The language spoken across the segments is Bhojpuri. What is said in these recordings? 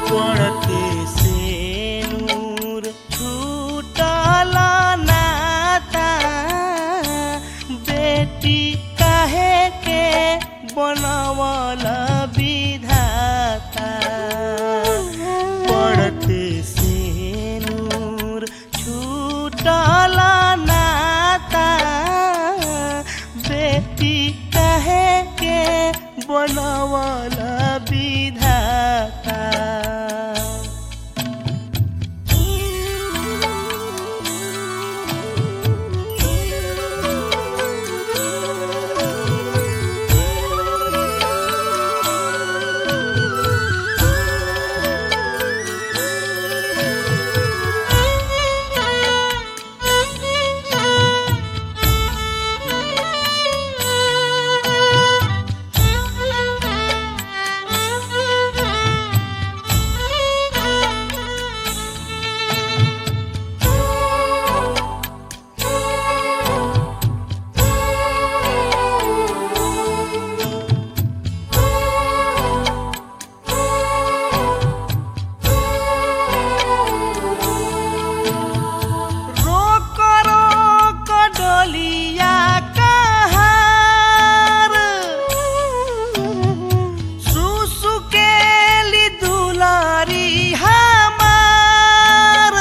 पड़ते से नूर छूटल नाता बेटी काहे के बनवल विधाता पड़ते से नूर छूटल नाता बेटी काहे के बनवल विधाता रोक रोक डोलिया कहार सुसुकेली दुलारी हमार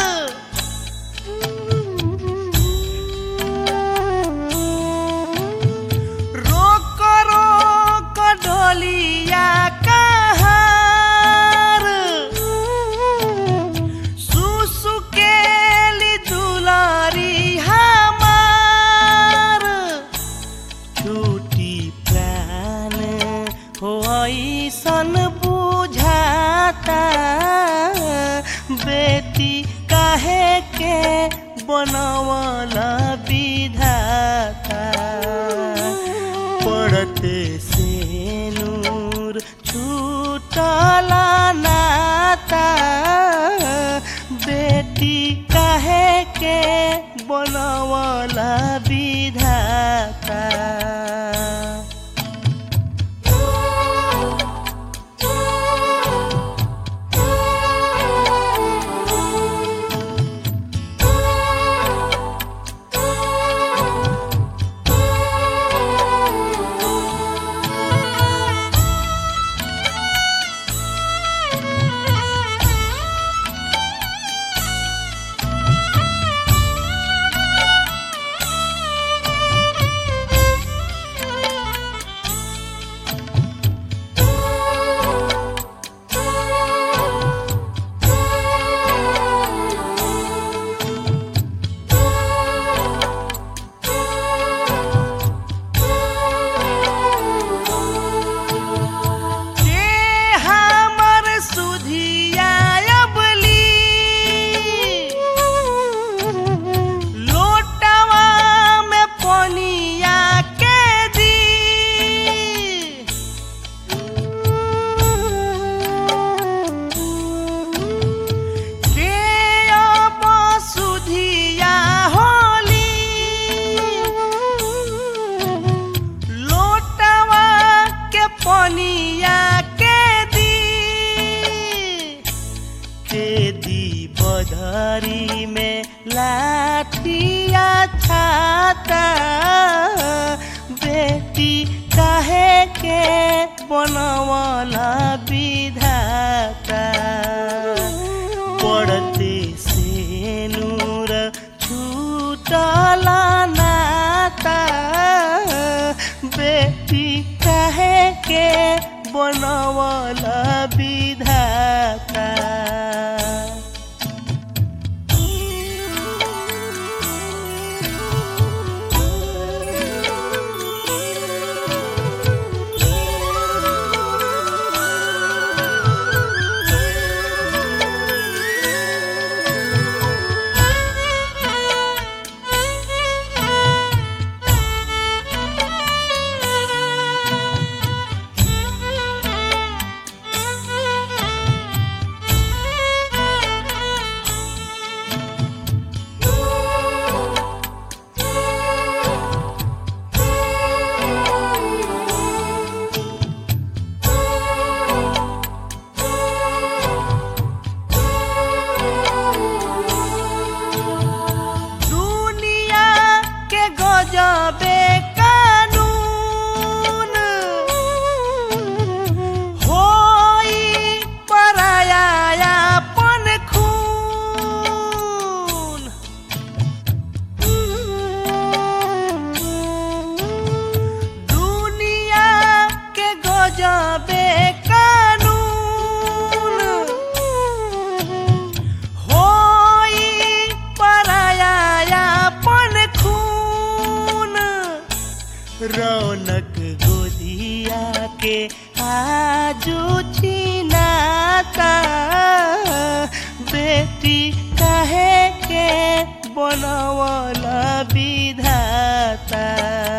रोक रोक डोलिया कहार सुसुकेली दुलारी हमार छूटी प्राण हो ऐसन बुझाता बेटी काहे के बनवल विधाता पड़ते से नूर छूटल नाता बेटी काहे के बनवल विधाता के हमर सुधिया अबली लोटवा में पनिया के दी के अब सुधिया होली लोटवा के पनिया के दी के दी बधरी में लाठिया छाता बेटी काहे के बनवला विधाता पड़ते से नूर छूटल नाता बेटी काहे के बनवल विधाता रौनक गोदिया के आजू छिनाता बेटी काहे के बनवला विधाता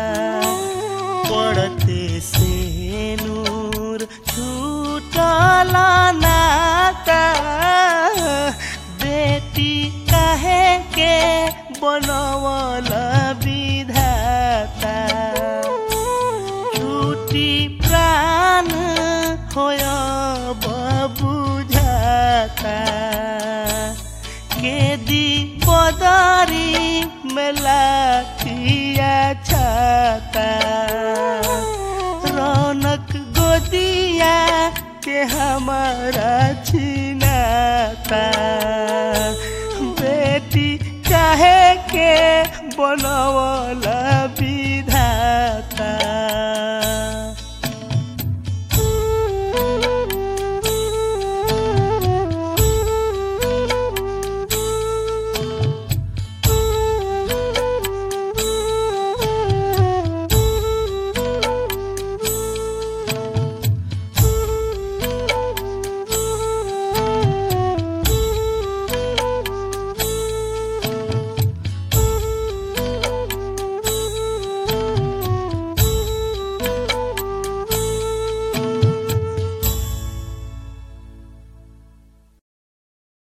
पड़ते से नूर छूटला नाता बेटी काहे के बनवला विधाता छूटी प्राण होय बुझाता केदी पदारी मेलाटिया छाता रौनक गोदिया के हमारा छिनाता बेटी काहे के बनवला